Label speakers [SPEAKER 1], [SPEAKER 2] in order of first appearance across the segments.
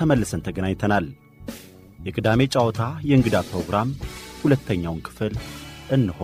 [SPEAKER 1] ተመልሰን ተገናኝተናል። የቅዳሜ ጨዋታ የእንግዳ ፕሮግራም ሁለተኛውን ክፍል እንሆ።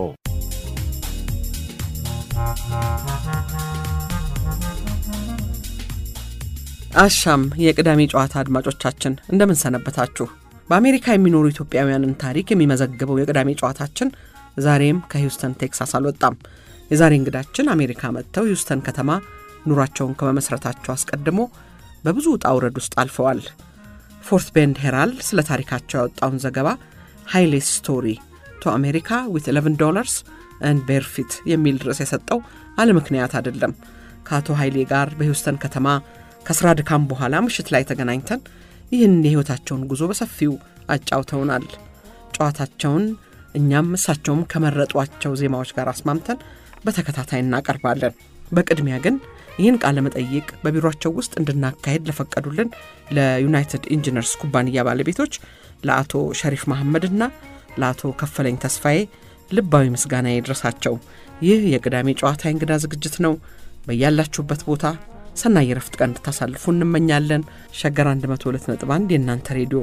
[SPEAKER 2] አሻም የቅዳሜ ጨዋታ አድማጮቻችን እንደምን ሰነበታችሁ? በአሜሪካ የሚኖሩ ኢትዮጵያውያንን ታሪክ የሚመዘግበው የቅዳሜ ጨዋታችን ዛሬም ከሂውስተን ቴክሳስ አልወጣም። የዛሬ እንግዳችን አሜሪካ መጥተው ሂውስተን ከተማ ኑሯቸውን ከመመስረታቸው አስቀድሞ በብዙ ውጣ ውረድ ውስጥ አልፈዋል። ፎርት ቤንድ ሄራልድ ስለ ታሪካቸው ያወጣውን ዘገባ ሃይሌ ስቶሪ ቱ አሜሪካ ዊት 11 ዶላርስ ኤንድ ቤርፊት የሚል ርዕስ የሰጠው አለ ምክንያት አይደለም። ከአቶ ኃይሌ ጋር በሂውስተን ከተማ ከስራ ድካም በኋላ ምሽት ላይ ተገናኝተን ይህን የሕይወታቸውን ጉዞ በሰፊው አጫውተውናል። ጨዋታቸውን እኛም እሳቸውም ከመረጧቸው ዜማዎች ጋር አስማምተን በተከታታይ እናቀርባለን። በቅድሚያ ግን ይህን ቃለ መጠይቅ በቢሮቸው ውስጥ እንድናካሄድ ለፈቀዱልን ለዩናይትድ ኢንጂነርስ ኩባንያ ባለቤቶች ለአቶ ሸሪፍ መሐመድና ለአቶ ከፈለኝ ተስፋዬ ልባዊ ምስጋና ይድረሳቸው። ይህ የቅዳሜ ጨዋታ እንግዳ ዝግጅት ነው። በያላችሁበት ቦታ ሰናይ የረፍት ቀን እንድታሳልፉ እንመኛለን። ሸገር 102.1 የእናንተ ሬዲዮ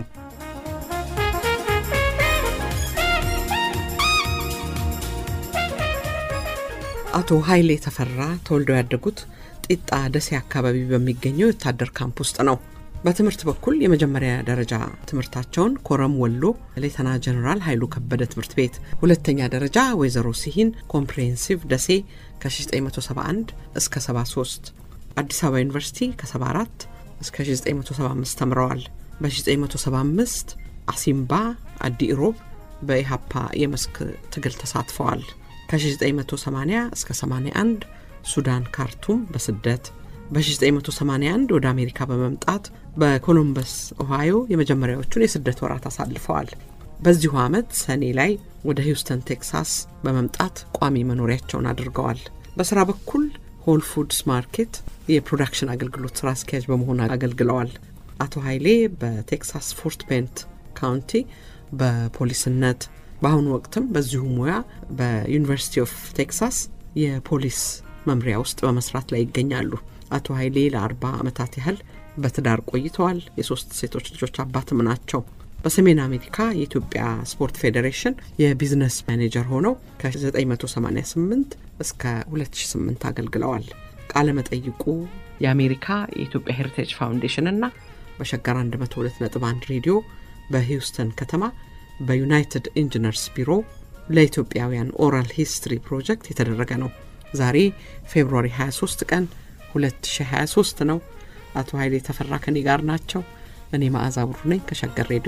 [SPEAKER 2] አቶ ኃይሌ ተፈራ ተወልደው ያደጉት ጢጣ ደሴ አካባቢ በሚገኘው የወታደር ካምፕ ውስጥ ነው። በትምህርት በኩል የመጀመሪያ ደረጃ ትምህርታቸውን ኮረም ወሎ ሌተና ጀኔራል ኃይሉ ከበደ ትምህርት ቤት፣ ሁለተኛ ደረጃ ወይዘሮ ሲሂን ኮምፕሬሄንሲቭ ደሴ ከ1971 እስከ 73 አዲስ አበባ ዩኒቨርሲቲ ከ74 እስከ 1975 ተምረዋል። በ1975 አሲምባ አዲ ኢሮብ በኢሃፓ የመስክ ትግል ተሳትፈዋል። ከ1980 እስከ 81 ሱዳን ካርቱም በስደት በ1981 ወደ አሜሪካ በመምጣት በኮሎምበስ ኦሃዮ የመጀመሪያዎቹን የስደት ወራት አሳልፈዋል። በዚሁ ዓመት ሰኔ ላይ ወደ ሂውስተን ቴክሳስ በመምጣት ቋሚ መኖሪያቸውን አድርገዋል። በስራ በኩል ሆል ፉድስ ማርኬት የፕሮዳክሽን አገልግሎት ስራ አስኪያጅ በመሆን አገልግለዋል። አቶ ኃይሌ በቴክሳስ ፎርት ቤንት ካውንቲ በፖሊስነት በአሁኑ ወቅትም በዚሁ ሙያ በዩኒቨርሲቲ ኦፍ ቴክሳስ የፖሊስ መምሪያ ውስጥ በመስራት ላይ ይገኛሉ። አቶ ኃይሌ ለአርባ ዓመታት ያህል በትዳር ቆይተዋል። የሶስት ሴቶች ልጆች አባትም ናቸው። በሰሜን አሜሪካ የኢትዮጵያ ስፖርት ፌዴሬሽን የቢዝነስ ማኔጀር ሆነው ከ1988 እስከ 2008 አገልግለዋል። ቃለ መጠይቁ የአሜሪካ የኢትዮጵያ ሄሪቴጅ ፋውንዴሽን እና በሸገር 102.1 ሬዲዮ በሂውስተን ከተማ በዩናይትድ ኢንጂነርስ ቢሮ ለኢትዮጵያውያን ኦራል ሂስትሪ ፕሮጀክት የተደረገ ነው። ዛሬ ፌብሩዋሪ 23 ቀን 2023 ነው። አቶ ኃይሌ ተፈራ ከኔ ጋር ናቸው። እኔ መዓዛ ብሩ ነኝ ከሸገር ሬዲዮ።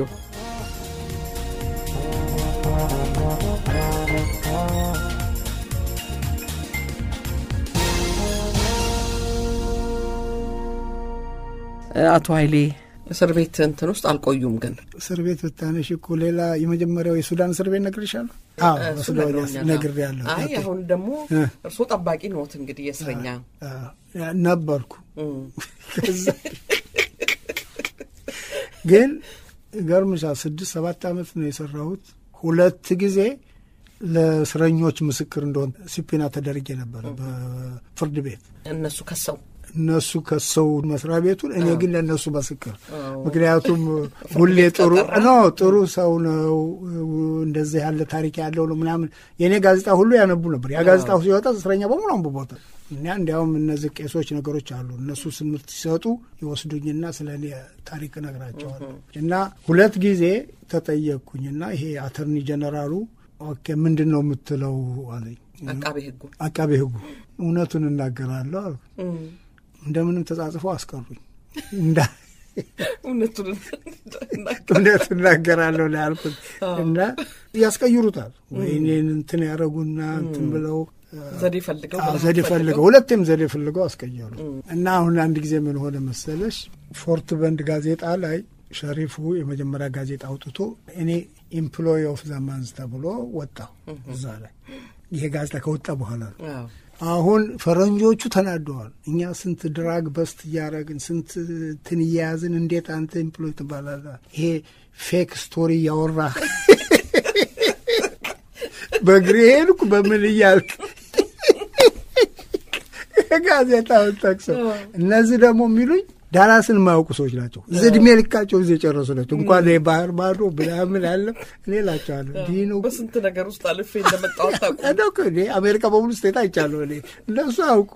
[SPEAKER 2] አቶ ኃይሌ እስር ቤት እንትን ውስጥ አልቆዩም። ግን
[SPEAKER 3] እስር ቤት ብታነሽ እኮ ሌላ የመጀመሪያው የሱዳን እስር ቤት ነግሬሻለሁ። አዎ በሱዳን ነግሬያለሁ።
[SPEAKER 2] አይ አሁን ደግሞ እርስዎ ጠባቂ ነዎት እንግዲህ የእስረኛ
[SPEAKER 3] ነበርኩ። ግን ገርምሻል ስድስት ሰባት ዓመት ነው የሰራሁት። ሁለት ጊዜ ለእስረኞች ምስክር እንደሆን ሲፒና ተደርጌ ነበረ በፍርድ ቤት
[SPEAKER 2] እነሱ ከሰው
[SPEAKER 3] እነሱ ከሰው መስሪያ ቤቱን እኔ ግን ለእነሱ ምስክር። ምክንያቱም ሁሌ ጥሩ ኖ ጥሩ ሰው ነው፣ እንደዚህ ያለ ታሪክ ያለው ነው ምናምን። የእኔ ጋዜጣ ሁሉ ያነቡ ነበር። ያ ጋዜጣ ሲወጣ እስረኛ በሙሉ አንብቦታል። እና እንዲያውም እነዚህ ቄሶች ነገሮች አሉ። እነሱ ትምህርት ሲሰጡ ይወስዱኝና ስለ እኔ ታሪክ እነግራቸዋለሁ። እና ሁለት ጊዜ ተጠየቅኩኝና ይሄ አተርኒ ጀነራሉ ኦኬ ምንድን ነው የምትለው አለኝ።
[SPEAKER 2] አቃቤ ሕጉ
[SPEAKER 3] አቃቤ ሕጉ እውነቱን እናገራለሁ አልኩ። እንደምንም ተጻጽፈው አስቀሩኝ። እውነት እናገራለሁ ነው ያልኩት። እና ያስቀይሩታል ወይ እኔን እንትን ያደረጉና እንትን ብለው
[SPEAKER 2] ዘዴ ፈልገው
[SPEAKER 3] ዘዴ ፈልገው ሁለቴም ዘዴ ፈልገው አስቀየሩ። እና አሁን አንድ ጊዜ ምን ሆነ መሰለሽ ፎርት በንድ ጋዜጣ ላይ ሸሪፉ የመጀመሪያ ጋዜጣ አውጥቶ እኔ ኢምፕሎይ ኦፍ ዘማንዝ ተብሎ ወጣሁ እዛ ላይ ይሄ ጋዜጣ ከወጣ በኋላ ነው። አሁን ፈረንጆቹ ተናደዋል። እኛ ስንት ድራግ በስት እያደረግን ስንት እንትን እያያዝን እንዴት አንተ ኢምፕሎይ ትባላለህ? ይሄ ፌክ ስቶሪ እያወራ በእግሬ ሄድኩ በምን እያልክ ጋዜጣውን ጠቅሰው እነዚህ ደግሞ የሚሉኝ ዳላስን የማያውቁ ሰዎች ናቸው። እዚህ እድሜ ልካቸው እዚህ የጨረሱ ናቸው። እንኳን ባህር ማዶ ምናምን አለ እኔ እላቸዋለሁ እንዲህ ነው
[SPEAKER 2] በስንት ነገር ውስጥ አልፌ እንደመጣሁ አታውቁም።
[SPEAKER 3] እኔ አሜሪካ በሙሉ ስቴት አይቻለሁ። እኔ እነሱ አያውቁ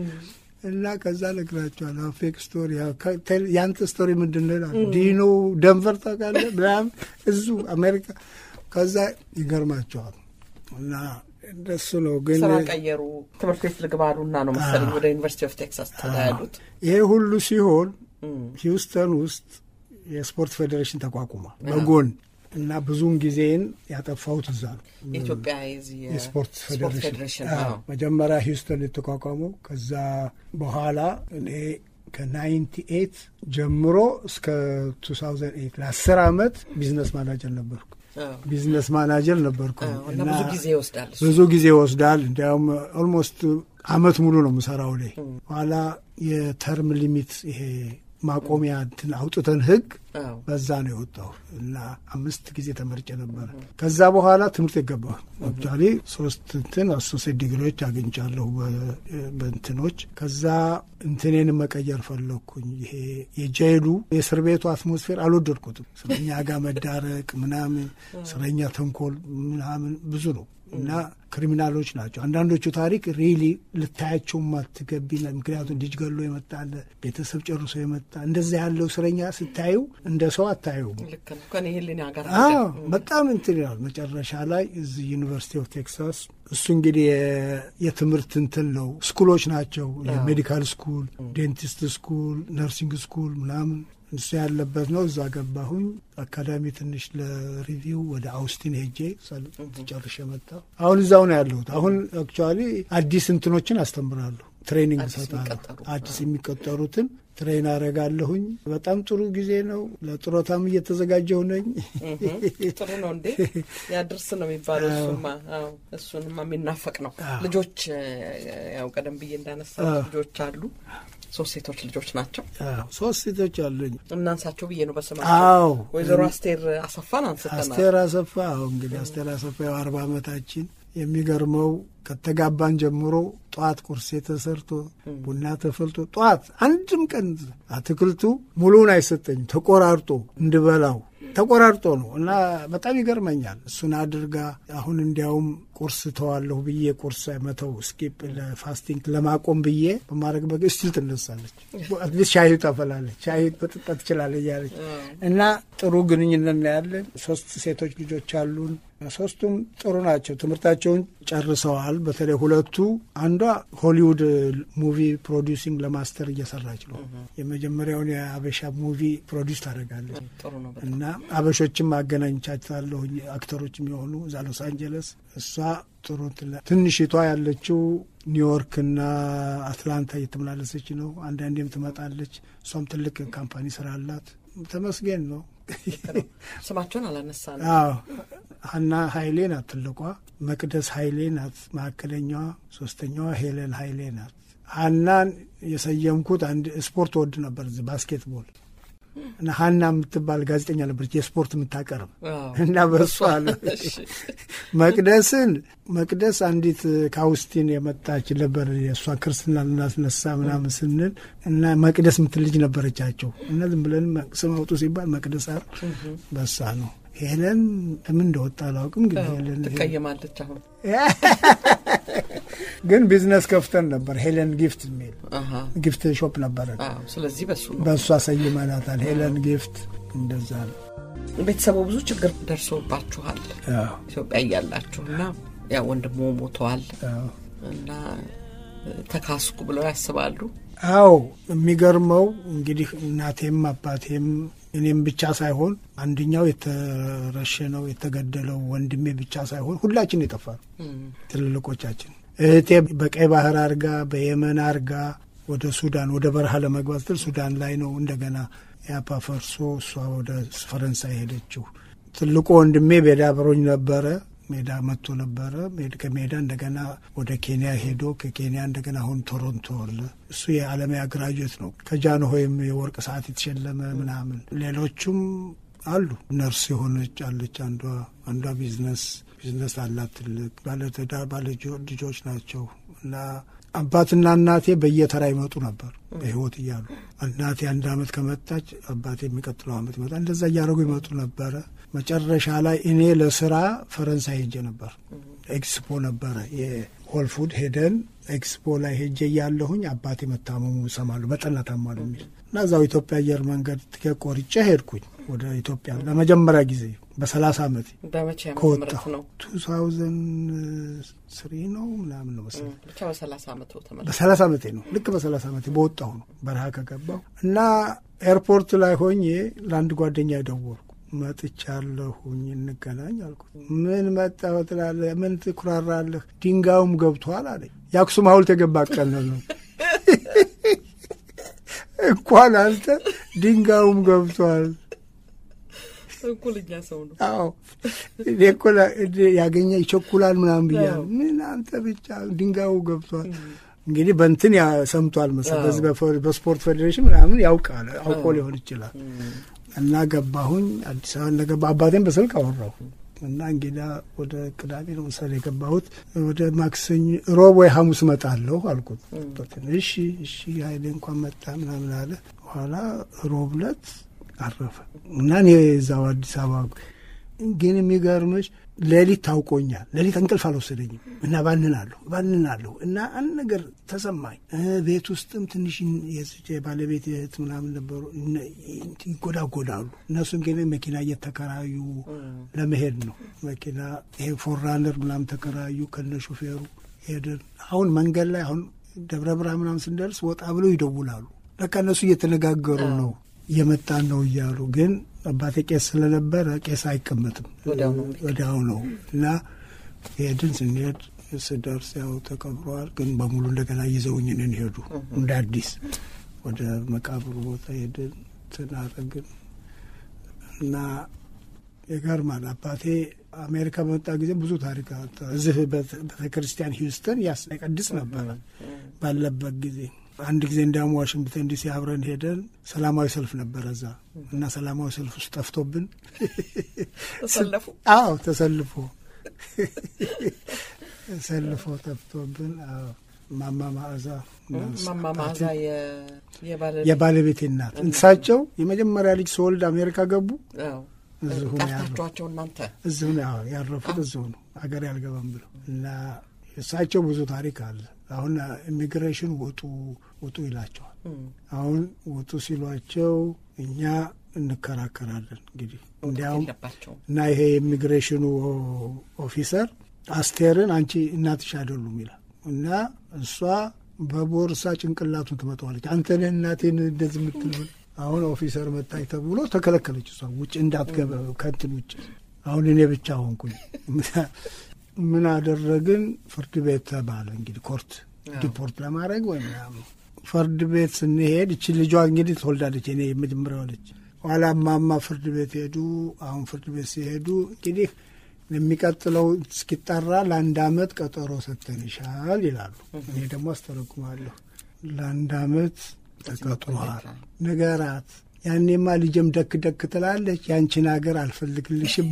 [SPEAKER 3] እና ከዛ እነግራቸዋለሁ ፌክ ስቶሪ ያንተ ስቶሪ ምንድን ነው ይላሉ። ዲኖ ደንቨር ታውቃለህ ምናምን እዙ አሜሪካ ከዛ ይገርማቸዋል እና እንደሱ ነው። ግን
[SPEAKER 2] ስራ ቀየሩ። ትምህርት ቤት ልግባሉና ነው መሰለኝ ወደ ዩኒቨርሲቲ ኦፍ ቴክሳስ ተያያሉት።
[SPEAKER 3] ይሄ ሁሉ ሲሆን ሂውስተን ውስጥ የስፖርት ፌዴሬሽን ተቋቁሟል በጎን እና ብዙውን ጊዜን ያጠፋሁት እዛ ነው።
[SPEAKER 2] የኢትዮጵያ የዚህ
[SPEAKER 3] የስፖርት ፌዴሬሽን
[SPEAKER 2] ፌዴሬሽን
[SPEAKER 3] አዎ፣ መጀመሪያ ሂውስተን የተቋቋመው ከዛ በኋላ እኔ ከናይንቲ ኤት ጀምሮ እስከ ቱ ሳውዘንድ ኤት ለአስር አመት ቢዝነስ ማናጀር ነበርኩ። ቢዝነስ ማናጀር ነበርኩ
[SPEAKER 2] እና ብዙ ጊዜ ይወስዳል። እሱ።
[SPEAKER 3] ብዙ ጊዜ ይወስዳል። እንዲያውም ኦልሞስት አመት ሙሉ ነው የምሰራው ላይ ኋላ የተርም ሊሚት ይሄ ማቆሚያ እንትን አውጥተን ህግ
[SPEAKER 2] አዎ።
[SPEAKER 3] በዛ ነው የወጣሁ እና አምስት ጊዜ ተመርጬ ነበረ። ከዛ በኋላ ትምህርት የገባሁ አክቹዋሊ ሶስት እንትን አሶሴት ዲግሪዎች አግኝቻለሁ በ- በእንትኖች ከዛ እንትኔን መቀየር ፈለግኩኝ። ይሄ የጀይሉ የእስር ቤቱ አትሞስፌር አልወደድኩትም። እስረኛ ጋር መዳረቅ ምናምን፣ እስረኛ ተንኮል ምናምን ብዙ ነው እና ክሪሚናሎች ናቸው። አንዳንዶቹ ታሪክ ሪሊ ልታያቸው ማትገቢ ምክንያቱም ልጅ ገሎ የመጣ አለ፣ ቤተሰብ ጨርሶ የመጣ እንደዚህ ያለው እስረኛ ስታዩ እንደ ሰው አታዩም።
[SPEAKER 2] ልክ ነው። ከኔ ህሊና ጋር
[SPEAKER 3] አዎ በጣም እንትን ይላል። መጨረሻ ላይ እዚህ ዩኒቨርሲቲ ኦፍ ቴክሳስ እሱ እንግዲህ የ- የትምህርት እንትን ነው ስኩሎች ናቸው። የሜዲካል ስኩል፣ ዴንቲስት ስኩል፣ ነርሲንግ ስኩል ምናምን እሱ ያለበት ነው። እዛ ገባሁኝ። አካዳሚ ትንሽ ለሪቪው ወደ አውስቲን ሄጄ ሰል- ጨርሼ መጣሁ። አሁን እዛው ነው ያለሁት። አሁን አክቹዋሊ አዲስ እንትኖችን አስተምራለሁ፣ ትሬኒንግ
[SPEAKER 2] አዲስ
[SPEAKER 3] እሰጣለሁ።
[SPEAKER 2] የሚቀጠሩ።
[SPEAKER 3] አዲስ የሚቀጠሩትን ትሬን አረጋለሁኝ። በጣም ጥሩ ጊዜ ነው። ለጡረታም እየተዘጋጀሁ ነኝ።
[SPEAKER 2] ጥሩ ነው እንዴ ያድርስ ነው የሚባለው። እሱማ አዎ፣ እሱንማ የሚናፈቅ ነው። ልጆች እ፣ ያው ቀደም ብዬ እንዳነሳው ልጆች አሉ። ሶስት ሴቶች ልጆች ናቸው።
[SPEAKER 3] አዎ፣ ሶስት ሴቶች አሉኝ።
[SPEAKER 2] እናንሳቸው ብዬ ነው
[SPEAKER 3] አዎ።
[SPEAKER 2] በስማቸው። ወይዘሮ አስቴር አሰፋን አንስተናል።
[SPEAKER 3] አስቴር አሰፋ አሁ እንግዲህ አስቴር አሰፋ ያው አርባ ዓመታችን የሚገርመው ከተጋባን ጀምሮ ጠዋት ቁርሴ ተሰርቶ ቡና ተፈልቶ ጠዋት አንድም ቀን አትክልቱ ሙሉውን አይሰጠኝም ተቆራርጦ እንድበላው ተቆራርጦ ነው እና በጣም ይገርመኛል። እሱን አድርጋ አሁን እንዲያውም ቁርስ ተዋለሁ ብዬ ቁርስ መተው ስኪፕ ለፋስቲንግ ለማቆም ብዬ በማድረግ በግ ስቲል ትነሳለች። አትሊስት ሻይ ታፈላለች፣ ሻይ መጠጣት ትችላለች እያለች እና ጥሩ ግንኙነት ነው ያለን። ሶስት ሴቶች ልጆች አሉን። ሶስቱም ጥሩ ናቸው። ትምህርታቸውን ጨርሰዋል። በተለይ ሁለቱ አንዷ ሆሊውድ ሙቪ ፕሮዲውሲንግ ለማስተር እየሰራች ነው። የመጀመሪያውን የአበሻ ሙቪ ፕሮዲውስ ታደርጋለች
[SPEAKER 2] ጥሩ ነው።
[SPEAKER 3] እና አበሾችም አገናኝቻታለሁ አክተሮችም የሆኑ እዛ ሎስ አንጀለስ። እሷ ጥሩ ትላ- ትንሽቷ ያለችው ኒውዮርክና አትላንታ እየተመላለሰች ነው። አንዳንዴም ትመጣለች። እሷም ትልቅ ካምፓኒ ስራ አላት። ተመስገን ነው።
[SPEAKER 2] ስማቸውን አላነሳንም።
[SPEAKER 3] አዎ ሀና ሀይሌ ናት ትልቋ። መቅደስ ሀይሌ ናት መካከለኛዋ። ሶስተኛዋ ሄለን ሀይሌ ናት። ሀናን የሰየምኩት አንድ ስፖርት ወድ ነበር እዚህ ባስኬትቦል እና ሀና የምትባል ጋዜጠኛ ነበረች የስፖርት የምታቀርብ
[SPEAKER 2] አዎ።
[SPEAKER 3] እና በሱ አለ
[SPEAKER 2] እሺ።
[SPEAKER 3] መቅደስን መቅደስ አንዲት ከአውስቲን የመጣች ነበር የእሷ ክርስትና ልናስነሳ ምናምን ስንል እና መቅደስ የምትል ልጅ ነበረቻቸው እና ዝም ብለን ስም አውጡ ሲባል መቅደስ አል በሳ ነው። ሄለን ምን እንደወጣ አላውቅም፣ ግን ሄለን
[SPEAKER 2] ትቀየማለች አሁን
[SPEAKER 3] ግን ቢዝነስ ከፍተን ነበር። ሄለን ጊፍት የሚል
[SPEAKER 2] አሀ።
[SPEAKER 3] ጊፍት ሾፕ ነበረ።
[SPEAKER 2] አዎ። ስለዚህ በሱ ነው
[SPEAKER 3] በእሷ ሰይመናታል። ሄለን ጊፍት እንደዛ ነው።
[SPEAKER 2] ቤተሰቡ ብዙ ችግር ደርሶባችኋል
[SPEAKER 3] አዎ፣
[SPEAKER 2] ኢትዮጵያ እያላችሁ እና ያው ወንድሞ ሞተዋል
[SPEAKER 3] አዎ።
[SPEAKER 2] እና ተካስኩ ብለው ያስባሉ።
[SPEAKER 3] አዎ የሚገርመው እንግዲህ እናቴም አባቴም እኔም ብቻ ሳይሆን አንደኛው የተረሸነው የተገደለው ወንድሜ ብቻ ሳይሆን ሁላችን የጠፋ ነው። ትልልቆቻችን እህቴ በቀይ ባህር አርጋ በየመን አርጋ ወደ ሱዳን ወደ በረሃ ለመግባት ስትል ሱዳን ላይ ነው እንደገና ያፓ ፈርሶ እሷ ወደ ፈረንሳይ ሄደችው። ትልቁ ወንድሜ ሜዳ አብሮኝ ነበረ። ሜዳ መጥቶ ነበረ። ሜድ- ከሜዳ እንደገና ወደ ኬንያ ሄዶ ከኬንያ እንደገና አሁን ቶሮንቶ አለ። እሱ የዓለማያ ግራጁዌት ነው። ከጃንሆይም የወርቅ ሰዓት የተሸለመ ምናምን። ሌሎቹም አሉ። ነርስ የሆነች አለች። አንዷ አንዷ ቢዝነስ ቢዝነስ አላት ትልቅ ባለትዳር ባለ ልጆች ናቸው እና አባትና እናቴ በየተራ ይመጡ ነበር በህይወት እያሉ እናቴ አንድ አመት ከመጣች አባቴ የሚቀጥለው አመት ይመጣ እንደዛ እያደረጉ ይመጡ ነበረ መጨረሻ ላይ እኔ ለስራ ፈረንሳይ ሄጄ ነበር ኤክስፖ ነበረ የሆልፉድ ሄደን ኤክስፖ ላይ ሄጄ እያለሁኝ አባቴ መታመሙ እሰማለሁ በጠና ታሟል የሚል እና እዛው ኢትዮጵያ አየር መንገድ ትኬት ቆርጬ ሄድኩኝ ወደ ኢትዮጵያ ለመጀመሪያ ጊዜ በሰላሳ ዓመት
[SPEAKER 2] በመቼ ዓመተ
[SPEAKER 3] ከወጣሁ
[SPEAKER 2] ምህረት ነው?
[SPEAKER 3] ቱ ታውዘንድ ስሪ ነው ምናምን ነው መሰለኝ
[SPEAKER 2] ብቻ በሰላሳ ዓመቱ ተመለሰ።
[SPEAKER 3] በሰላሳ ዓመቴ ነው ልክ በሰላሳ ዓመቴ በወጣሁ ነው በረሃ ከገባሁ እና ኤርፖርት ላይ ሆኜ ለአንድ ጓደኛ የደወልኩ መጥቻለሁኝ እንገናኝ አልኩት ምን መጣሁ ትላለህ ምን ትኩራራለህ ድንጋዩም ገብቷል አለኝ የአክሱም ሀውልት የገባ ቀን ነው እንኳን አንተ ድንጋዩም ገብቷል
[SPEAKER 2] እኩልኛ ሰው ነው።
[SPEAKER 3] አዎ እኔ እኮ ላ- እኔ ያገኘ ይቸኩላል ምናምን ብያለሁ። ምን አንተ ብቻ ድንጋዩ ገብቷል። እንግዲህ በእንትን ያ- ሰምቷል መሰለህ በዚህ በፈ- በስፖርት ፌዴሬሽን ምናምን ያውቃል አውቆ ሊሆን ይችላል። እና ገባሁኝ አዲስ አበባ እንደገባ አባቴን በስልክ አወራሁ እና እንግዳ ወደ ቅዳሜ ነው መሰለኝ የገባሁት ወደ ማክሰኞ ሮብ ወይ ሐሙስ እመጣለሁ አልኩት። እሺ እሺ ኃይሌ እንኳን መጣ ምናምን አለ። በኋላ ሮብ ዕለት አረፈ እና እኔ እዛው አዲስ አበባ ግን የሚገርምሽ ሌሊት ታውቆኛል። ሌሊት እንቅልፍ አልወሰደኝም እና ባንናለሁ ባንናለሁ እና አንድ ነገር ተሰማኝ። እ ቤት ውስጥም ትንሽ የስቼ ባለቤት እህት ምናምን ነበሩ እነ- ይጎዳጎዳሉ። እነሱም ግን መኪና እየተከራዩ ለመሄድ ነው። መኪና ይሄ ፎራነር ምናምን ተከራዩ ከነ ሹፌሩ ሄድን። አሁን መንገድ ላይ አሁን ደብረ ብርሃን ምናምን ስንደርስ ወጣ ብለው ይደውላሉ። በቃ እነሱ እየተነጋገሩ ነው እየመጣን ነው እያሉ ግን አባቴ ቄስ ስለነበረ ቄስ አይቀመጥም
[SPEAKER 2] ወዲያው ነው
[SPEAKER 3] ወዲያው ነው እና ሄድን። ስንሄድ ስደርስ ያው ተቀብረዋል። ግን በሙሉ እንደገና ይዘውኝ እኔን ሄዱ እንደ አዲስ ወደ መቃብሩ ቦታ ሄድን ትናረግን እና ይገርማል። አባቴ አሜሪካ በመጣ ጊዜ ብዙ ታሪክ አወጣ። እዚህ ቤተ ክርስቲያን ሂውስተን ያስቀድስ ነበረ ባለበት ጊዜ አንድ ጊዜ እንዲያውም ዋሽንግተን ዲሲ አብረን ሄደን ሰላማዊ ሰልፍ ነበረ እዛ እና ሰላማዊ ሰልፍ ውስጥ ጠፍቶብን
[SPEAKER 2] ተሰለፉ።
[SPEAKER 3] አዎ ተሰልፎ ተሰልፎ ጠፍቶብን አዎ ማማ ማዕዛ
[SPEAKER 2] ማማ ማዛ የባለ
[SPEAKER 3] የባለቤቴ እናት እሳቸው የመጀመሪያ ልጅ ስወልድ አሜሪካ ገቡ።
[SPEAKER 2] አዎ።
[SPEAKER 3] እዚሁ ነው ያረፉት።
[SPEAKER 2] ጠርታችኋቸው እናንተ
[SPEAKER 3] እዚሁ ነው ያው ያረፉት እዚሁ ነው ሀገር ያልገባም ብለው እና እሳቸው ብዙ ታሪክ አለ። አሁን ኢሚግሬሽን ውጡ ውጡ ይላቸዋል። አሁን ውጡ ሲሏቸው እኛ እንከራከራለን እንግዲህ እንዲያውም
[SPEAKER 2] የለባቸውም።
[SPEAKER 3] እና ይሄ የኢሚግሬሽኑ ኦፊሰር አስቴርን አንቺ እናትሽ አይደሉም ይላል እና እሷ በቦርሳ ጭንቅላቱን ትመጣዋለች። አንተን እናቴን እንደዚህ የምትል ብል አሁን ኦፊሰር መጣች ተብሎ ተከለከለች። እሷ ውጭ እንዳትገባ ከንትን ውጭ። አሁን እኔ ብቻ ሆንኩኝ። ምን አደረግን? ፍርድ ቤት ተባለ እንግዲህ ኮርት ዲፖርት ለማድረግ ወይ ምናምን ፍርድ ቤት ስንሄድ እቺ ልጇ እንግዲህ ትወልዳለች። እኔ የመጀመሪያ ልጅ ኋላ ማማ ፍርድ ቤት ሄዱ። አሁን ፍርድ ቤት ሲሄዱ እንግዲህ የሚቀጥለው እስኪጠራ ለአንድ አመት ቀጠሮ ሰጥተንሻል ይላሉ። እኔ ደግሞ አስተረጉማለሁ። ለአንድ አመት ተቀጥሯል ንገራት። ያኔማ ልጅም ደክ ደክ ትላለች። ያንቺን ሀገር አልፈልግልሽም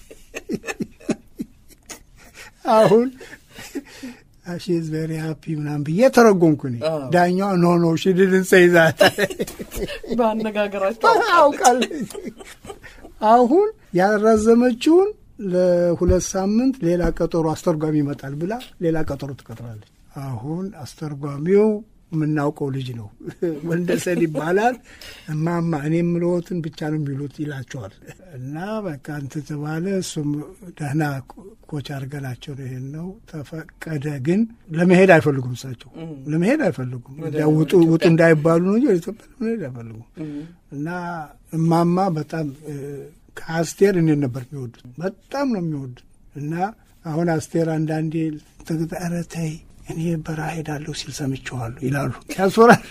[SPEAKER 3] አሁን ሺዝ ቬሪ ሃፒ ምናምን ብዬ ተረጎምኩ። እኔ ዳኛዋ ኖ ኖ ሺ ዲድንት ሴይ ዛት
[SPEAKER 2] በአነጋገራቸው
[SPEAKER 3] አውቃለች። አሁን ያራዘመችውን ለሁለት ሳምንት ሌላ ቀጠሮ አስተርጓሚ ይመጣል ብላ ሌላ ቀጠሮ ትቀጥራለች። አሁን አስተርጓሚው የምናውቀው ልጅ ነው፣ ወንደሰን ይባላል። እማማ እኔ የምልዎትን ብቻ ነው የሚሉት ይላቸዋል። እና በቃ እንትን ተባለ። እሱም ደህና ኮች አድርገናቸው ነው ይሄን ነው ተፈቀደ። ግን ለመሄድ አይፈልጉም፣ እሳቸው ለመሄድ አይፈልጉም። እንዲያው ውጡ ውጡ እንዳይባሉ ነው እንጂ ወደ ኢትዮጵያ ለመሄድ አይፈልጉም። እና እማማ በጣም ከአስቴር እኔን ነበር የሚወዱት፣ በጣም ነው የሚወዱት። እና አሁን አስቴር አንዳንዴ ኧረ ተይ እኔ በረሃ ሄዳለሁ ሲል ሰምቼዋለሁ ይላሉ። ያስፈራል።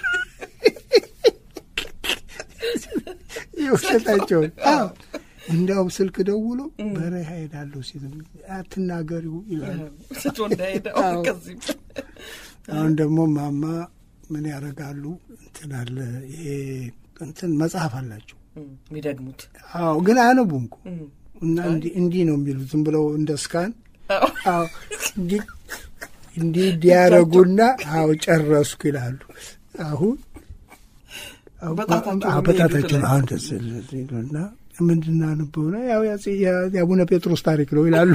[SPEAKER 3] የውሸታቸውን እንዲያውም ስልክ ደውሎ በረሃ ሄዳለሁ ሲል አትናገሪው ይላሉ።
[SPEAKER 2] ስቶ እንዳሄደ ከዚህ
[SPEAKER 3] አሁን ደግሞ ማማ ምን ያደርጋሉ? እንትን አለ ይሄ እንትን መጽሐፍ አላቸው
[SPEAKER 2] የሚደግሙት
[SPEAKER 3] አዎ፣ ግን አያነቡም እኮ እና እንዲህ ነው የሚሉት ዝም ብለው እንደ ስካን አዎ እንዲህ እንዲህ እንዲያደርጉና አዎ ጨረስኩ ይላሉ። አሁን አዎ፣
[SPEAKER 2] በጣታቸው
[SPEAKER 3] አዎ፣
[SPEAKER 2] ነው
[SPEAKER 3] በጣታቸው
[SPEAKER 2] የሚሄዱት
[SPEAKER 3] ነው አሁን ደስ ይሉና ምንድን አነበው ነው ያው ያጼ- የአቡነ ጴጥሮስ ታሪክ ነው ይላሉ።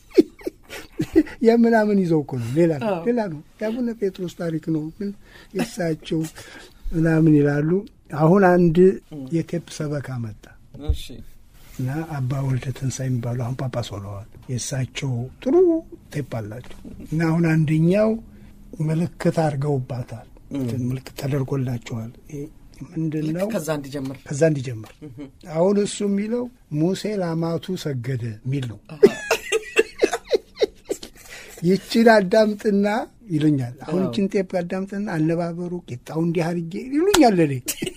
[SPEAKER 3] የምናምን ይዘው እኮ ነው ሌላ ነው
[SPEAKER 2] አዎ።
[SPEAKER 3] ሌላ ነው የአቡነ ጴጥሮስ ታሪክ ነው ግን የእሳቸው ምናምን ይላሉ። አሁን አንድ የቴፕ ሰበካ መጣ
[SPEAKER 2] እሺ
[SPEAKER 3] እና አባ ወልደ ትንሣኤ የሚባሉ አሁን ጳጳስ ሆነዋል። የእሳቸው ጥሩ ቴፕ አላቸው እና አሁን አንደኛው ምልክት አድርገውባታል። እንትን ምልክት ተደርጎላቸዋል። ይሄ ምንድን ነው?
[SPEAKER 2] ከዛ እንዲጀምር
[SPEAKER 3] ከዛ እንዲጀምር አሁን እሱ የሚለው ሙሴ ላማቱ ሰገደ የሚል ነው። ይችን አዳምጥና ይሉኛል። አሁን ይችን ጤፕ አዳምጥና አነባበሩ ቂጣው እንዲህ አድርጌ ይሉኛል ለኔ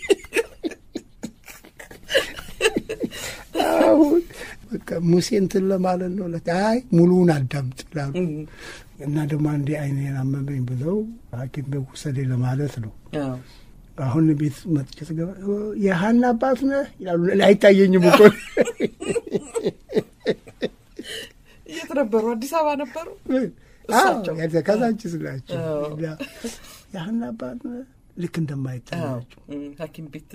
[SPEAKER 3] አሁን በቃ ሙሴ እንትን ለማለት ነው። ለ- አይ ሙሉውን አዳምጥ ይላሉ እና ደግሞ አንዴ አይኔን አመመኝ ብለው ሐኪም ቤት ውሰደኝ ለማለት ነው።
[SPEAKER 2] አዎ።
[SPEAKER 3] አሁን ቤት መጥቼ ስገባ የሀና አባት ነህ ይላሉ። ለእኔ አይታየኝም እኮ
[SPEAKER 2] የት ነበሩ? አዲስ አበባ ነበሩ።
[SPEAKER 3] አዎ፣
[SPEAKER 2] እሳቸው?
[SPEAKER 3] ያዛ- ከዛንቺስ ናቸው
[SPEAKER 2] አዎ።
[SPEAKER 3] እና የሀና አባት ነህ ልክ እንደማይታያቸው
[SPEAKER 2] እም፣ ሐኪም ቤት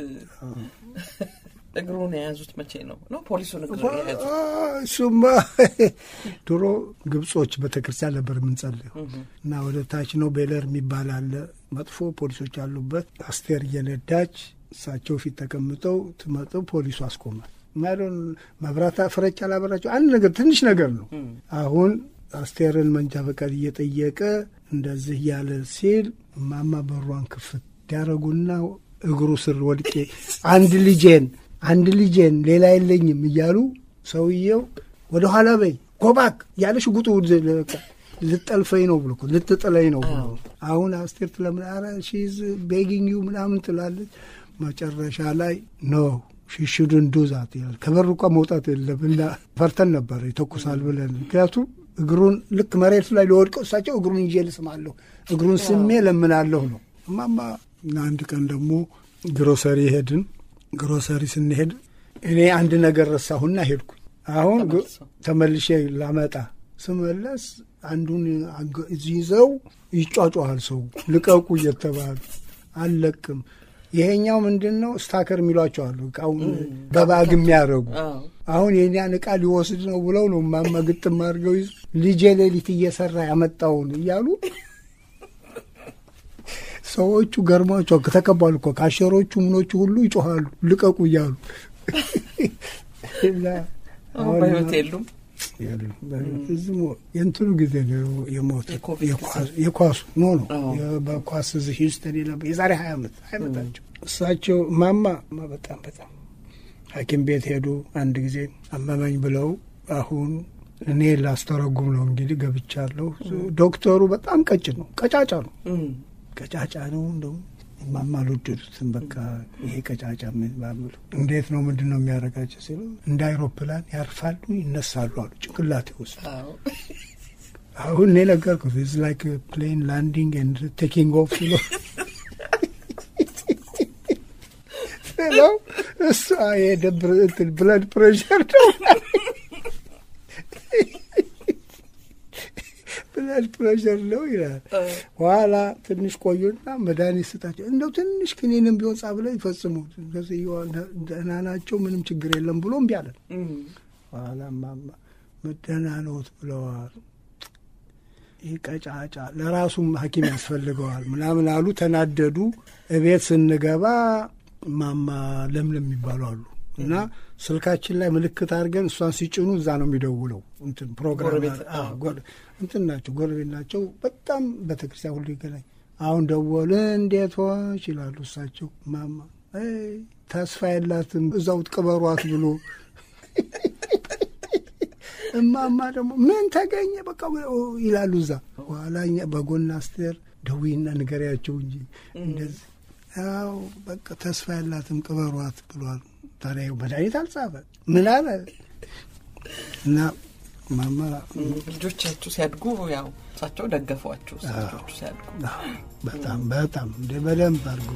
[SPEAKER 2] እግሩን የያዙት መቼ ነው? ነው ፖሊሱን እግር የያዙት?
[SPEAKER 3] እሱማ ድሮ ግብጾች ቤተክርስቲያን ነበር የምንጸልየው እና ወደ ታች ነው ቤለር የሚባል አለ መጥፎ ፖሊሶች አሉበት። አስቴር እየነዳች እሳቸው ፊት ተቀምጠው ትመጠው ፖሊሱ አስቆማል። ማለሆን መብራት ፍረጭ አላበራቸው አንድ ነገር ትንሽ ነገር ነው። አሁን አስቴርን መንጃ ፈቃድ እየጠየቀ እንደዚህ እያለ ሲል እማማ በሯን ክፍት ያደረጉና እግሩ ስር ወድቄ አንድ ልጄን አንድ ልጄን ሌላ የለኝም እያሉ ሰውየው ወደ ኋላ በይ ጎባክ ያለ ሽጉጡ በቃ ልጠልፈኝ ነው ብሎ እኮ ልትጥለኝ ነው ብሎ አሁን አስቴር ትለምን ኧረ ሺዝ ቤጊንግ ዩ ምናምን ትላለች። መጨረሻ ላይ ኖ ሽሽዱን ዱዛት ይላል። ከበር እንኳ መውጣት የለም እና ፈርተን ነበር ይተኩሳል ብለን ምክንያቱም እግሩን ልክ መሬቱ ላይ ሊወድቀው እሳቸው እግሩን ይዤ ልስማለሁ እግሩን ስሜ ለምናለሁ ነው እማማ እና አንድ ቀን ደግሞ ግሮሰሪ ሄድን። ግሮሰሪ ስንሄድ እኔ አንድ ነገር ረሳሁና ሄድኩኝ። አሁን ግ-
[SPEAKER 2] ተመልሰው።
[SPEAKER 3] ተመልሼ ላመጣ ስመለስ አንዱን አገ- ይዘው ይጫጫሃል ሰው ልቀቁ እየተባሉ አልለቅም። ይሄኛው ምንድን ነው ስታከር የሚሏቸው አሉ እቃውን በባግ የሚያደርጉ
[SPEAKER 2] አዎ።
[SPEAKER 3] አሁን የእኛን እቃ ሊወስድ ነው ብለው ነው ማማ ግጥም አድርገው ይዙ ልጄ ሌሊት እየሰራ ያመጣውን እያሉ ሰዎቹ ገርሟቸው ከተቀባሉ እኮ ካሸሮቹ ምኖቹ ሁሉ ይጮኋሉ ልቀቁ እያሉ እና
[SPEAKER 2] አሁን
[SPEAKER 3] አሁን
[SPEAKER 2] በህይወት የሉም።
[SPEAKER 3] የሉም። እዚህ ሞ- የእንትኑ ጊዜ ነው የሞት
[SPEAKER 2] የኮቪድ ጊዜ።
[SPEAKER 3] የኳሱ ኖ ነው
[SPEAKER 2] አዎ።
[SPEAKER 3] የ- በኳስ እዚህ ሂውስተን የነበር የዛሬ ሀያ ዓመት ሀያ ዓመታቸው እሳቸው ማማ ማ በጣም በጣም ሐኪም ቤት ሄዱ። አንድ ጊዜ አመመኝ ብለው አሁን እኔ ላስተረጉም ነው እንግዲህ ገብቻለሁ። ዶክተሩ በጣም ቀጭን ነው፣ ቀጫጫ ነው፣
[SPEAKER 2] እም፣
[SPEAKER 3] ቀጫጫ ነው። እንደውም ማማ አልወደዱትም። በቃ ይሄ ቀጫጫ ምን ባምሉ እንዴት ነው ምንድን ነው የሚያደርጋቸው ሲሉ እንደ አይሮፕላን ያርፋሉ፣ ይነሳሉ አሉ ጭንቅላቴ ውስጥ
[SPEAKER 2] አዎ።
[SPEAKER 3] አሁን እኔ ነገርኩት ኢዝ ላይክ ፕሌን ላንዲንግ ኤንድ ቴኪንግ ኦፍ ብሎ ስለው እሱ የደብር እንትን ብለድ ፕሬሸር ነው ብለድ ፕሬሸር ነው ይላል። ኋላ ትንሽ ቆዩና መድኃኒት ስጣቸው እንደው ትንሽ ክኒንም ቢሆን ጻ ብለው ይፈጽሙ ከዚህዋ ደህና ናቸው ምንም ችግር የለም ብሎ እምቢ አለን።
[SPEAKER 2] እም፣
[SPEAKER 3] ኋላ ማማ ደህና ነዎት ብለዋል። ይህ ቀጫጫ ለራሱም ሐኪም ያስፈልገዋል ምናምን አሉ። ተናደዱ። እቤት ስንገባ ማማ ለምለም የሚባሉ አሉ እና ስልካችን ላይ ምልክት አድርገን እሷን ሲጭኑ እዛ ነው የሚደውለው። እንትን ፕሮግራም
[SPEAKER 2] ጎረቤት፣
[SPEAKER 3] አዎ፣ ጎረ- እንትን ናቸው ጎረቤት ናቸው። በጣም ቤተክርስቲያን ሁሉ ይገናኝ። አሁን ደወል እንዴት ሆንሽ ይላሉ እሳቸው። ማማ አይ ተስፋ የላትም እዛው ቅበሯት ብሎ እማማ ደግሞ ምን ተገኘ በቃ ይላሉ እዛ። በኋላ እኛ በጎን አስቴር ደዊና ንገሪያቸው እንጂ እንደዚህ ያው በቃ ተስፋ ያላትም ቅበሯት ብሏል። ታዲያ መድኃኒት አልጻፈ ምን አለ እና ማማ
[SPEAKER 2] ልጆቻችሁ ሲያድጉ ያው እሳቸው ደገፏችሁ። ልጆቹ ሲያድጉ
[SPEAKER 3] በጣም በጣም እንደ በደንብ አድርጎ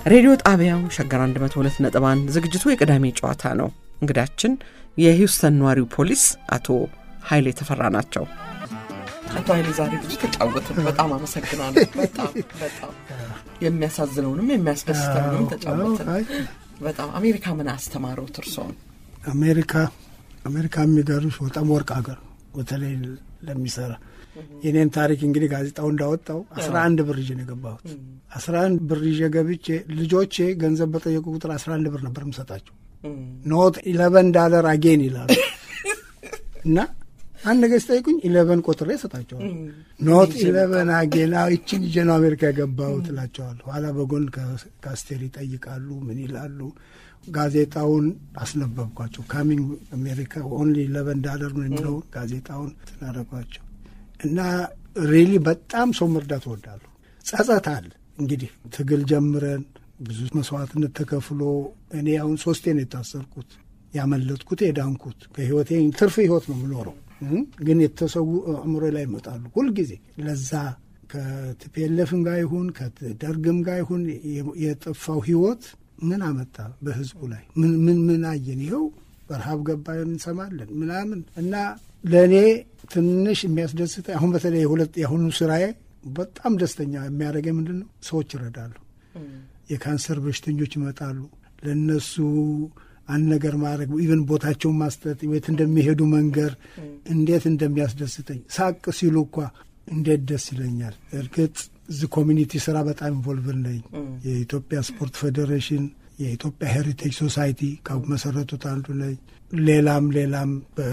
[SPEAKER 2] ሬዲዮ ጣቢያው ሸገር 102 ነጥብ 1 ዝግጅቱ የቅዳሜ ጨዋታ ነው። እንግዳችን የሂውስተን ነዋሪው ፖሊስ አቶ ኃይሌ ተፈራ ናቸው። አቶ ኃይሌ ዛሬ ብዙ ተጫወትን። በጣም አመሰግናለሁ። በጣም በጣም የሚያሳዝነውንም የሚያስደስተውንም ተጫወትን። በጣም አሜሪካ ምን አስተማረውት እርስዎን?
[SPEAKER 3] አሜሪካ አሜሪካ የሚገርምሽ በጣም ወርቅ ሀገር በተለይ ለሚሰራ የኔን ታሪክ እንግዲህ ጋዜጣው እንዳወጣው አስራ አንድ ብር ይዤ ነው የገባሁት። አስራ አንድ ብር ይዤ ገብቼ ልጆቼ ገንዘብ በጠየቁ ቁጥር አስራ አንድ ብር ነበር የምሰጣቸው። ኖት ኢለቨን ዳለር አጌን ይላሉ እና አንድ ነገር ሲጠይቁኝ ኢለቨን ቆጥሬ እሰጣቸዋል። ኖት ኢለቨን አጌን ይችን ይዤ ነው አሜሪካ የገባሁት እላቸዋለሁ። ኋላ በጎን ከአስቴር ይጠይቃሉ፣ ምን ይላሉ። ጋዜጣውን አስነበብኳቸው። ካሚንግ አሜሪካ ኦንሊ ኢለቨን ዳለር ነው የሚለውን ጋዜጣውን ስናደረጓቸው እና ሪሊ በጣም ሰው መርዳት እወዳለሁ። ጸጸት አለ እንግዲህ ትግል ጀምረን ብዙ መስዋዕትነት ተከፍሎ እኔ አሁን ሶስቴ ነው የታሰርኩት። ያመለጥኩት የዳንኩት ከህይወቴ ትርፍ ህይወት ነው የምኖረው። ግን የተሰዉ አእምሮ ላይ ይመጣሉ ሁልጊዜ ለዛ ከቲፒኤልኤፍም ጋር ይሁን ከደርግም ጋር ይሁን የጠፋው ህይወት ምን አመጣ በህዝቡ ላይ ምን ምን ምን አየን? ይኸው በረሃብ ገባን እንሰማለን ምናምን እና ለእኔ ትንሽ የሚያስደስተ አሁን በተለይ የሁለት የአሁኑ ስራዬ በጣም ደስተኛ የሚያደርገኝ ምንድን ነው? ሰዎች ይረዳሉ። የካንሰር በሽተኞች ይመጣሉ። ለእነሱ አንድ ነገር ማድረግ ኢቨን ቦታቸውን ማስጠት፣ ቤት እንደሚሄዱ መንገር እንዴት እንደሚያስደስተኝ ሳቅ ሲሉ እኳ እንዴት ደስ ይለኛል። እርግጥ እዚህ ኮሚኒቲ ስራ በጣም ኢንቮልቭ ነኝ። የኢትዮጵያ ስፖርት ፌዴሬሽን፣ የኢትዮጵያ ሄሪቴጅ ሶሳይቲ ከመሰረቱት አንዱ ነኝ። ሌላም ሌላም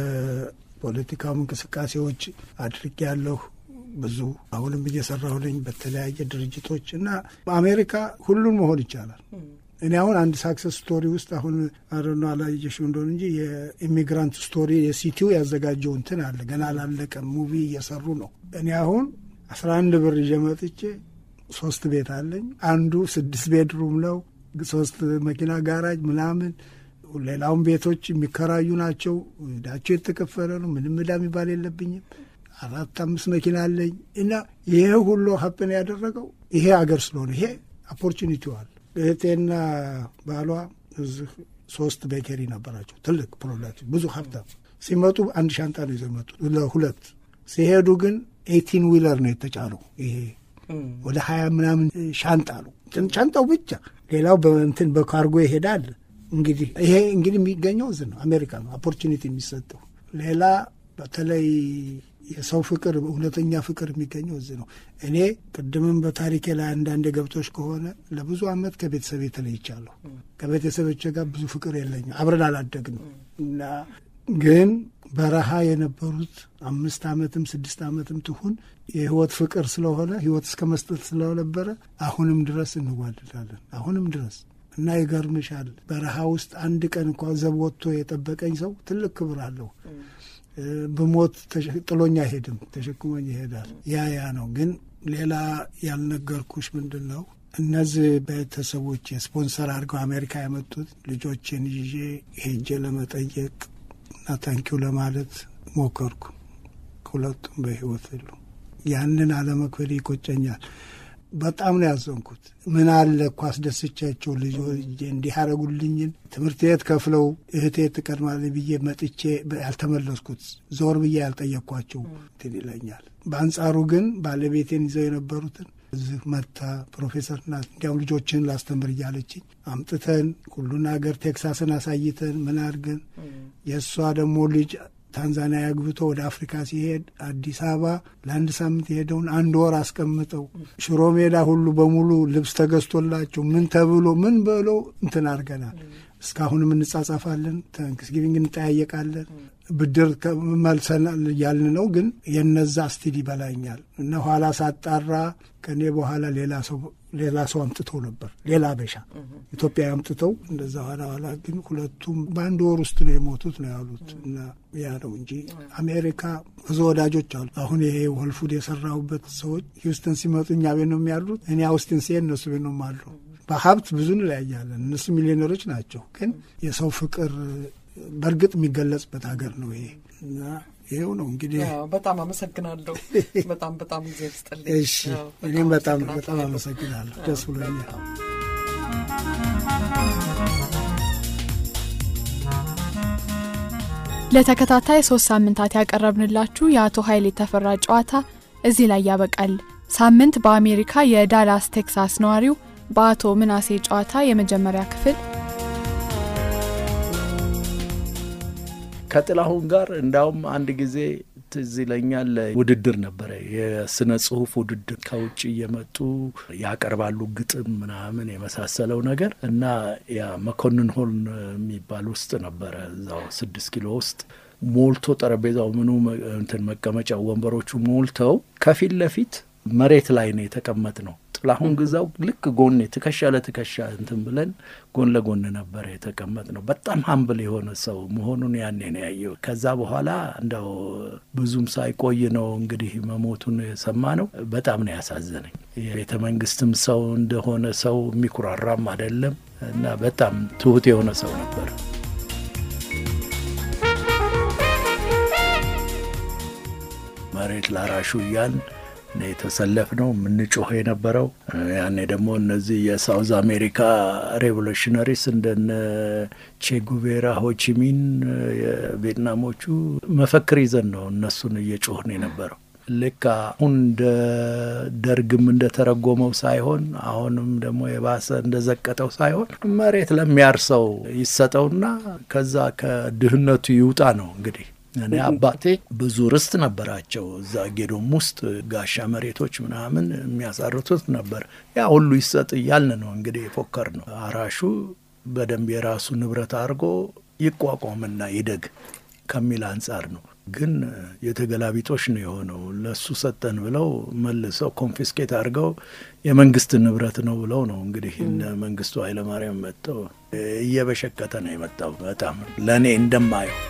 [SPEAKER 3] በፖለቲካው እንቅስቃሴዎች አድርጌ ያለሁ ብዙ አሁንም እየሰራሁ ነኝ በተለያየ ድርጅቶች እና በአሜሪካ ሁሉን መሆን ይቻላል። እኔ አሁን አንድ ሳክሰስ ስቶሪ ውስጥ አሁን አረኖ አላየሽው እንደሆነ እንጂ የኢሚግራንት ስቶሪ የሲቲው ያዘጋጀው እንትን አለ ገና አላለቀም። ሙቪ እየሰሩ ነው። እኔ አሁን አስራ አንድ ብር ይዤ መጥቼ ሶስት ቤት አለኝ። አንዱ ስድስት ቤድሩም ነው፣ ሶስት መኪና ጋራጅ ምናምን። ሌላውን ቤቶች የሚከራዩ ናቸው። ዕዳቸው የተከፈለ ነው። ምንም ዕዳ የሚባል የለብኝም። አራት አምስት መኪና አለኝ እና ይሄ ሁሉ ሀፕን ያደረገው ይሄ አገር ስለሆነ ይሄ ኦፖርቹኒቲው አለ። እህቴና ባሏ እዚህ ሶስት ቤከሪ ነበራቸው። ትልቅ ፕሮዳክት ብዙ ሀብታም ሲመጡ አንድ ሻንጣ ነው ይዘው መጡ ለሁለት ሲሄዱ ግን ኤይቲን ዊለር ነው የተጫነው። ይሄ ወደ ሀያ ምናምን ሻንጣ ነው ሻንጣው ብቻ። ሌላው በእንትን በካርጎ ይሄዳል። እንግዲህ ይሄ እንግዲህ የሚገኘው እዚህ ነው አሜሪካ ነው ኦፖርቹኒቲ የሚሰጠው። ሌላ በተለይ የሰው ፍቅር እውነተኛ ፍቅር የሚገኘው እዚህ ነው። እኔ ቅድምም በታሪኬ ላይ አንዳንድ ገብቶች ከሆነ ለብዙ ዓመት ከቤተሰብ ተለይቻለሁ። ከቤተሰቦቼ ጋር ብዙ ፍቅር የለኝም። አብረን አላደግንም እና ግን በረሃ የነበሩት አምስት ዓመትም ስድስት ዓመትም ትሁን የህይወት ፍቅር ስለሆነ ህይወት እስከ መስጠት ስለነበረ አሁንም ድረስ እንዋደዳለን። አሁንም ድረስ እና ይገርምሻል፣ በረሃ ውስጥ አንድ ቀን እንኳ ዘብ ወጥቶ የጠበቀኝ ሰው ትልቅ ክብር አለው። ብሞት ጥሎኝ አይሄድም፣ ተሸክሞኝ ይሄዳል። ያ ያ ነው። ግን ሌላ ያልነገርኩሽ ምንድን ነው እነዚህ ቤተሰቦች ስፖንሰር አድርገው አሜሪካ ያመጡት ልጆችን ይዤ ሄጄ ለመጠየቅ እና ታንኪው ለማለት ሞከርኩ። ሁለቱም በህይወት የሉ። ያንን አለመክፈል ይቆጨኛል። በጣም ነው ያዘንኩት። ምን አለ እኮ አስደስቻቸው ልጆች እንዲህ ያደረጉልኝን ትምህርት ቤት ከፍለው እህቴ ትቀድማለች ብዬ መጥቼ ያልተመለስኩት ዞር ብዬ ያልጠየቅኳቸው እንትን ይለኛል። በአንጻሩ ግን ባለቤቴን ይዘው የነበሩትን እዚህ መታ ፕሮፌሰር ናት እንዲያውም ልጆችን ላስተምር እያለችኝ አምጥተን ሁሉን ሀገር ቴክሳስን አሳይተን ምን አድርገን የእሷ ደግሞ ልጅ ታንዛኒያ አግብቶ ወደ አፍሪካ ሲሄድ አዲስ አበባ ለአንድ ሳምንት የሄደውን አንድ ወር አስቀምጠው ሽሮ ሜዳ ሁሉ በሙሉ ልብስ ተገዝቶላቸው ምን ተብሎ ምን ብሎ እንትን አድርገናል። እስካሁንም እንጻጻፋለን፣ ታንክስጊቪንግ እንጠያየቃለን። ብድር መልሰናል እያልን ነው። ግን የነዛ ስቲል ይበላኛል እና ኋላ ሳጣራ ከኔ በኋላ ሌላ ሰው ሌላ ሰው አምጥተው ነበር ሌላ በሻ ኢትዮጵያ አምጥተው እንደዛ ኋላ ኋላ ግን ሁለቱም በአንድ ወር ውስጥ ነው የሞቱት ነው ያሉት። እና ያ ነው እንጂ አሜሪካ ብዙ ወዳጆች አሉ። አሁን ይሄ ወልፉድ የሰራሁበት ሰዎች ሂውስተን ሲመጡ እኛ ቤት ነው የሚያሉት። እኔ አውስትን ሲሄድ እነሱ ቤት ነው አሉ። በሀብት ብዙ እንለያያለን። እነሱ ሚሊዮነሮች ናቸው። ግን የሰው ፍቅር በእርግጥ የሚገለጽበት ሀገር ነው ይሄ እና ይኸው ነው እንግዲህ።
[SPEAKER 2] በጣም አመሰግናለሁ። በጣም በጣም ጊዜ ስጥልኝ።
[SPEAKER 3] እሺ እኔም በጣም በጣም አመሰግናለሁ። ደስ ብሎኛል።
[SPEAKER 4] ለተከታታይ ሶስት ሳምንታት ያቀረብንላችሁ የአቶ ኃይሌ ተፈራ ጨዋታ እዚህ ላይ ያበቃል። ሳምንት በአሜሪካ የዳላስ ቴክሳስ ነዋሪው በአቶ ምናሴ ጨዋታ የመጀመሪያ ክፍል
[SPEAKER 5] ከጥላሁን ጋር እንዳውም አንድ ጊዜ ትዝ ይለኛል ውድድር ነበረ፣ የስነ ጽሁፍ ውድድር ከውጭ እየመጡ ያቀርባሉ ግጥም ምናምን የመሳሰለው ነገር እና ያ መኮንን ሆል የሚባል ውስጥ ነበረ እዛው ስድስት ኪሎ ውስጥ ሞልቶ ጠረጴዛው ምኑ እንትን መቀመጫው ወንበሮቹ ሞልተው ከፊት ለፊት መሬት ላይ ነው የተቀመጥ ነው። ጥላሁን ግዛው ልክ ጎኔ ትከሻ ለትከሻ እንትን ብለን ጎን ለጎን ነበረ የተቀመጥ ነው። በጣም ሀምብል የሆነ ሰው መሆኑን ያኔ ነው ያየው። ከዛ በኋላ እንደው ብዙም ሳይቆይ ነው እንግዲህ መሞቱን የሰማ ነው። በጣም ነው ያሳዘነኝ። የቤተ መንግስትም ሰው እንደሆነ ሰው የሚኩራራም አይደለም እና በጣም ትሁት የሆነ ሰው ነበር። መሬት ላራሹ እያል የተሰለፍ ነው የምንጮህ የነበረው። ያኔ ደግሞ እነዚህ የሳውዝ አሜሪካ ሬቮሉሽነሪስ እንደነ ቼጉቬራ፣ ሆቺሚን የቪየትናሞቹ መፈክር ይዘን ነው እነሱን እየጮህን የነበረው። ልክ አሁን እንደ ደርግም እንደተረጎመው ሳይሆን አሁንም ደግሞ የባሰ እንደዘቀጠው ሳይሆን መሬት ለሚያርሰው ይሰጠውና ከዛ ከድህነቱ ይውጣ ነው እንግዲህ እኔ አባቴ ብዙ ርስት ነበራቸው። እዛ ጌዶም ውስጥ ጋሻ መሬቶች ምናምን የሚያሳርቱት ነበር። ያ ሁሉ ይሰጥ እያልን ነው እንግዲህ የፎከር ነው። አራሹ በደንብ የራሱ ንብረት አድርጎ ይቋቋምና ይደግ ከሚል አንጻር ነው። ግን የተገላቢጦሽ ነው የሆነው። ለሱ ሰጠን ብለው መልሰው ኮንፊስኬት አድርገው የመንግስት ንብረት ነው ብለው ነው እንግዲህ እነ መንግስቱ ኃይለማርያም መጥተው እየበሸቀተ ነው የመጣው። በጣም ለእኔ እንደማየው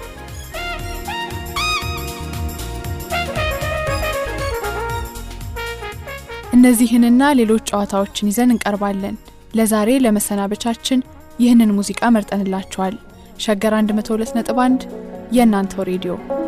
[SPEAKER 4] እነዚህንና ሌሎች ጨዋታዎችን ይዘን እንቀርባለን። ለዛሬ ለመሰናበቻችን ይህንን ሙዚቃ መርጠንላችኋል። ሸገር 102.1 የእናንተው ሬዲዮ